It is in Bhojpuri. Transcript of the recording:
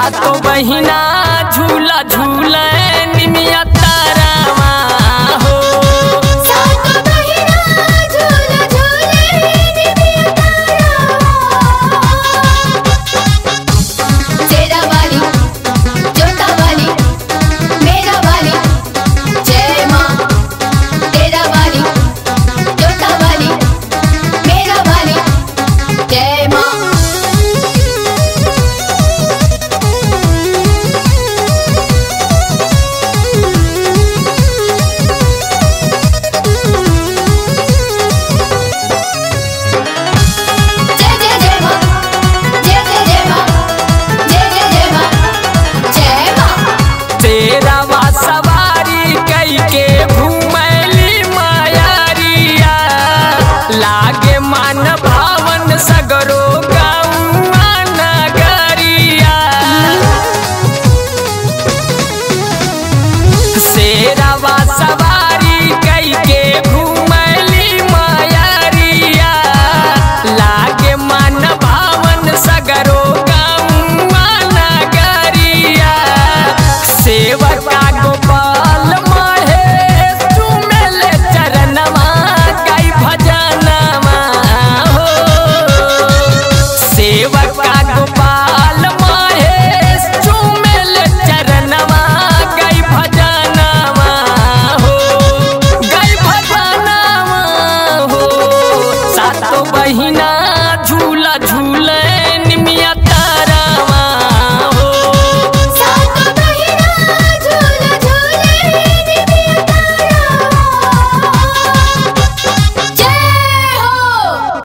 सातो बहिना झूला झूले निमिया तारावा हो सातो बहिना झूला झूले निमिया तारावा तेरा वाली जोता वाली मेरा वाली जय माँ तेरा वाली जोता वाली मेरा वाली जय माँ जय जय जय माँ जय जय जय माँ जय जय जय माँ जय माँ तेरा वा सवारी कई के घूमैली मायारिया लागे मान भावन सगरो गौआ नगरिया शेरवा सवारी कई के घूमैली मायारिया लागे मन भावन सगरो गौआ नगरिया सेवका गोपाल महेश चुमेल चरणवा कई भजनवा हो सेवका गोपाल महेश चुमेल चरणवा गई भजनवा हो गई भजनवा हो सातो बहिना झूला झूले